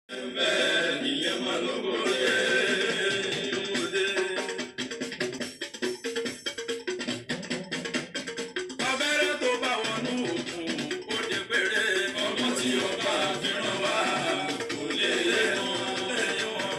abẹ́rẹ́ tó bá wọnú òkun ó dé péré ọmọ tí ó bá fẹ́ràn wá kò lè lé wọn lẹ́yìn wọn.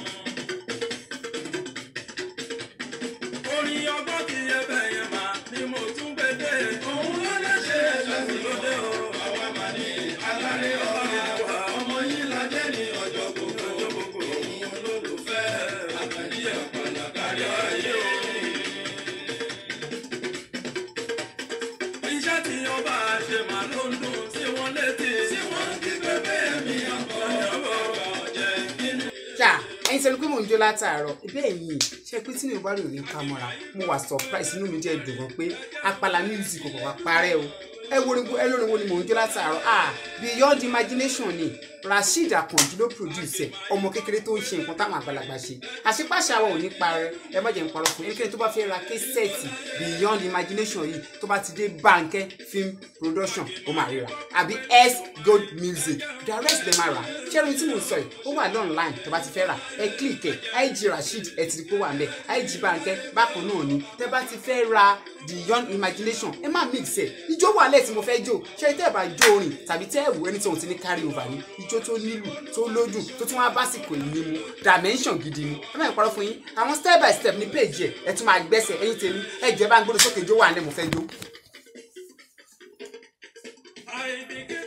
orin ọgbọ́n kì í yẹ bẹ́yẹn máa ni mo tún gbé dé. òun ló lè ṣe ẹ̀ṣẹ̀ lóde o. àwa máa ní alárè ọ̀rẹ́ wa. ọmọ yìí la jẹ́ ní ọjọ́ gbogbo. ọjọ́ gbogbo. òun olólùfẹ́ àkàndí ọ̀pọ̀lọpọ̀ kárí ayé o. iṣẹ́ tí ọba ṣe máa ló ń dùn sí wọn létí. sí wọn kí pépé mi ọkọ̀ ọ̀bọ̀ ọ̀jẹ̀ nínú. ṣá ẹyin sọ pé mò ń jó látàárọ̀ bẹ́ẹ̀ ni ṣe pé tí mi ò bá rí òní ká mọ́ra mo wà surprise inú mi jẹ́ dùn gan pé apala music kò kàn parẹ́ o ẹ wo ni ẹ lórí wo ni mò ń jó látàárọ̀ ah beyond imagination ni rasheed akànjú ló produce ẹ ọmọ kékeré tó ń ṣe nǹkan táwọn àgbàlagbà ṣe àṣepàṣe àwọn ò ní parẹ́ ẹ má jẹ́ ń parọ́ fún ẹnikẹ́ni tó bá fẹ́ ra késẹ́ẹ̀tì beyond imagination yìí tó bá ti dé Bánkẹ́ film production ó máa ríra àbí s gold music direct dem ara ṣẹ́run tí mo sọ yìí ó wà lọ́nline tó bá ti fẹ́ rà ẹ click ẹ ig rasheed ẹ ti rí pé ó wà ń bẹ̀ ig Bánkẹ́ bákan náà ni tẹ́ bá ti fẹ́ ra beyond imagination ẹ má mix ẹ ijó wà lẹ́ẹ̀ tí mo fẹ́ jó ṣé tẹ́ ẹ bá jó orin tàbí tẹ́ ẹ wù ẹni tí òun ti ní carry over ni ijó tó nílù tó lójú tó tún wá básìkò ìní mu dimension gidi ni ẹ má ń parọ́ fún yín àwọn step by step ní page ẹ ẹ tún máa gbẹ́sẹ̀ ẹyin tèmi ẹ jẹ́ bá ń gbọ́dọ̀ sókè jó wà ní mo fẹ́ jó. I begin